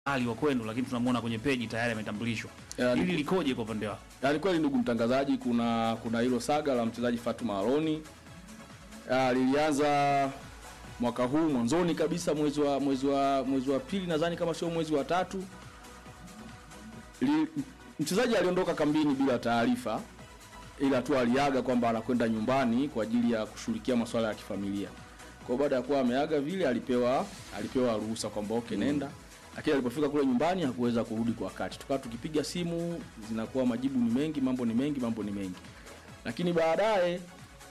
ali wa kwenu, lakini tunamwona kwenye peji tayari ametambulishwa. Ya, Hili likoje kwa upande wako? Yaani kweli ndugu mtangazaji, kuna kuna hilo saga la mchezaji Fatuma Aroni Ah, lilianza mwaka huu mwanzoni kabisa mwezi wa mwezi wa mwezi wa pili nadhani kama sio mwezi wa tatu. Li, mchezaji aliondoka kambini bila taarifa, ila tu aliaga kwamba anakwenda nyumbani kwa ajili ya kushughulikia masuala ya kifamilia. Kwa baada ya kuwa ameaga vile, alipewa alipewa ruhusa kwamba okay, nenda lakini alipofika kule nyumbani hakuweza kurudi kwa wakati. Tukawa tukipiga simu, zinakuwa majibu ni mengi, mambo ni mengi, mambo ni mengi. Lakini baadaye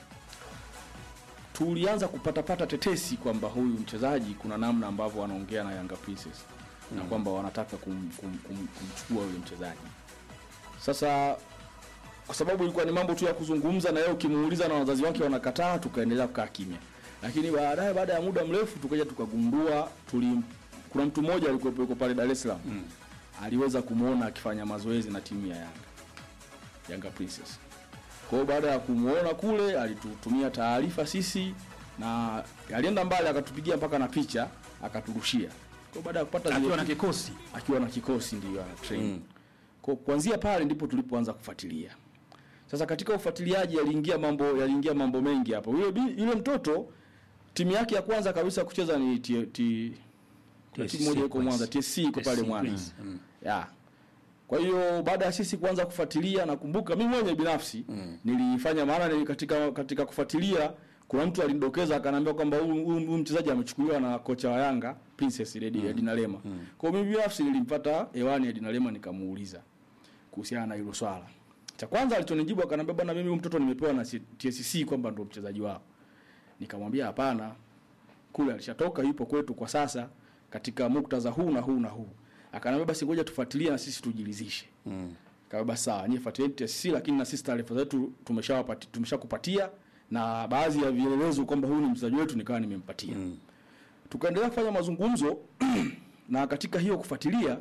tulianza kupatapata tetesi kwamba huyu mchezaji kuna namna ambavyo wanaongea na Yanga Princess na kwamba wanataka kum, kum, kum, kumchukua yule mchezaji. Sasa kwa sababu ilikuwa ni mambo tu ya kuzungumza na yeye, ukimuuliza na wazazi wake wanakataa, tukaendelea kukaa kimya. Lakini baadaye, baada ya muda mrefu, tukaja tukagundua tuli, kuna mtu mmoja alikuwa yuko pale Dar es Salaam mm. aliweza kumuona akifanya mazoezi na timu ya Yanga Yanga Princess. Kwa hiyo baada ya kumuona kule, alitutumia taarifa sisi na alienda mbali, akatupigia mpaka na picha akaturushia. Kwa hiyo baada ya kupata zile Akiwa na picha- kikosi akiwa na kikosi ndio ana train. Kwa kuanzia pale ndipo tulipoanza kufuatilia. Sasa katika ufuatiliaji yaliingia mambo yaliingia mambo mengi hapo. Yule bi- yule mtoto timu yake ya kwanza kabisa kucheza ni T, T, kuna timu moja iko Mwanza, TSC iko pale TSC Mwanza. Queens. Ya. Kwa hiyo baada ya sisi kuanza kufuatilia nakumbuka mimi mwenyewe binafsi nilifanya maana ni katika katika kufuatilia kuna mtu alinidokeza akaniambia kwamba huyu huyu- huyu mchezaji amechukuliwa na kocha wa Yanga Princess Lady Edina Lema. Kwa hiyo mimi binafsi nilimpata hewani Edina Lema nikamuuliza kuhusiana na hilo swala. Cha kwanza alichonijibu akaniambia bwana mimi huyu mtoto nimepewa na TSC kwamba ndo mchezaji wao. Nikamwambia hapana. Kule alishatoka yupo kwetu kwa sasa katika muktadha huu na huu na huu. Akaniambia basi ngoja tufuatilie na sisi tujilizishe. Mm. Kawa sawa, nyie fuatilieni TSC lakini na sisi taarifa zetu tumeshawapati tumeshakupatia na baadhi ya vielelezo kwamba huyu ni mchezaji wetu nikawa nimempatia. Mm. Tukaendelea kufanya mazungumzo na katika hiyo kufuatilia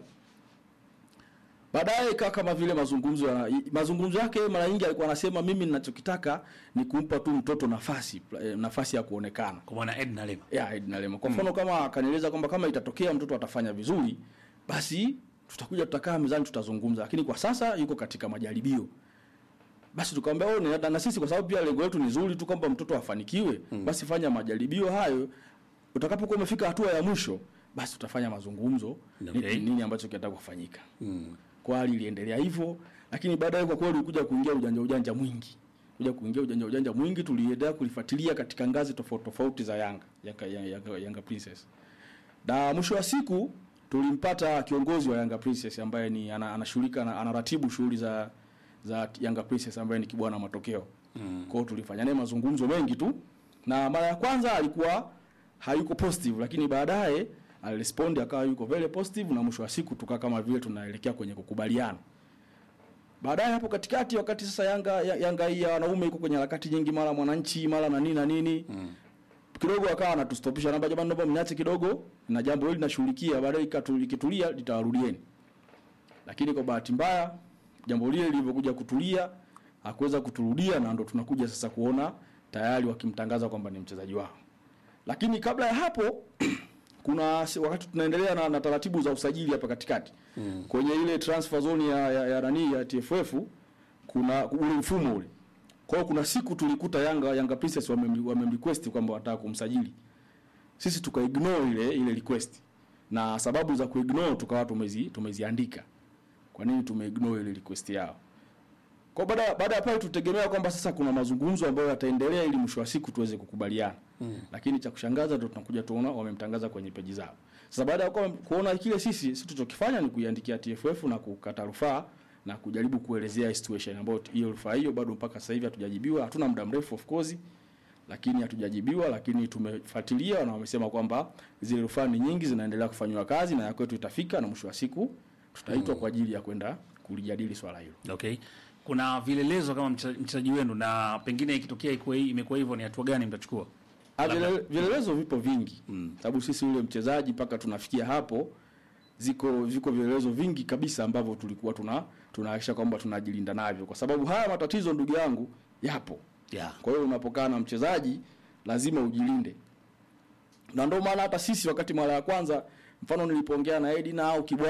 baadaye ikawa kama vile mazungumzo ya, mazungumzo yake mara nyingi alikuwa anasema mimi ninachokitaka ni kumpa tu mtoto nafasi eh, nafasi ya kuonekana kwa bwana Edna Lema. ya Edna Lema. Kwa mfano kama akanieleza kwamba kama itatokea mtoto atafanya vizuri, basi tutakuja tutakaa mezani tutazungumza, lakini kwa sasa yuko katika majaribio. Basi tukamwambia wewe na, na sisi kwa sababu pia lengo letu ni zuri tu kwamba mtoto afanikiwe, basi fanya majaribio hayo. Utakapokuwa umefika hatua ya mwisho, basi tutafanya mazungumzo Okay. ni nini ambacho kinataka kufanyika. Kwa hali iliendelea hivyo, lakini baadaye kwa kweli kuja kuingia ujanja ujanja mwingi kuja kuingia ujanja ujanja mwingi, tuliendelea kulifuatilia katika ngazi tofauti tofauti za Yanga Yanga, Yanga, Yanga Princess, na mwisho wa siku tulimpata kiongozi wa Yanga Princess ambaye ni ana- anashughulika ana, anaratibu shughuli za za Yanga Princess ambaye ni Kibwana Matokeo. Mm. Kwa hiyo tulifanya naye mazungumzo mengi tu, na mara ya kwanza alikuwa hayuko positive, lakini baadaye alirespond akawa yuko very positive, na mwisho wa siku tukaa kama vile tunaelekea kwenye kukubaliana. Baadaye hapo katikati, wakati sasa Yanga ya- Yanga hii ya wanaume iko kwenye harakati nyingi, mara mwananchi mara na nini na nini mm. kidogo akawa anatustopisha, naomba jamani, naomba mniache kidogo na jambo hili nashughulikia, baadaye ikatu- likitulia litawarudieni. Lakini kwa bahati mbaya jambo lile lilivyokuja kutulia hakuweza kuturudia, na ndo tunakuja sasa kuona tayari wakimtangaza kwamba ni mchezaji wao. Lakini kabla ya hapo kuna si- wakati tunaendelea na, na taratibu za usajili hapa katikati mm. kwenye ile transfer zone ya ya, ya, nani ya TFF kuna ule mfumo ule. Kwa hiyo kuna siku tulikuta Yanga Yanga Princess wame, wame request kwamba wanataka kumsajili. Sisi tuka ignore ile ile request. Na sababu za kuignore tukawa tumezi tumeziandika. Kwa nini tumeignore ile request yao? Kwa baada baada ya pale tutegemea kwamba sasa kuna mazungumzo ambayo yataendelea ili mwisho wa siku tuweze kukubaliana. Mm. Lakini cha kushangaza ndio tunakuja tuona wamemtangaza kwenye peji zao. Sasa baada ya kuwa- kuona kile sisi sisi tulichokifanya ni kuiandikia TFF na kukata rufaa na kujaribu kuelezea situation ambayo hiyo rufaa hiyo bado mpaka sasa hivi hatujajibiwa. Hatuna muda mrefu of course lakini hatujajibiwa, lakini tumefuatilia na wamesema kwamba zile rufaa ni nyingi zinaendelea kufanywa kazi na ya kwetu itafika na mwisho wa siku tutaitwa kwa ajili ya kwenda kulijadili swala hilo. Okay. Kuna vilelezo kama mche- mchezaji wenu na pengine ikitokea ikuwa hii- imekuwa hivyo ni hatua gani mtachukua? Ah, vile- Vielelezo vipo vingi mm. sababu sisi yule mchezaji mpaka tunafikia hapo ziko viko vielelezo vingi kabisa ambavyo tulikuwa tuna tunahakikisha kwamba tunajilinda navyo, kwa sababu haya matatizo ndugu yangu yapo. Yeah. Kwa hiyo unapokaa na mchezaji lazima ujilinde, na ndio maana hata sisi wakati mara ya kwanza mfano nilipoongea na Edina au Kibwa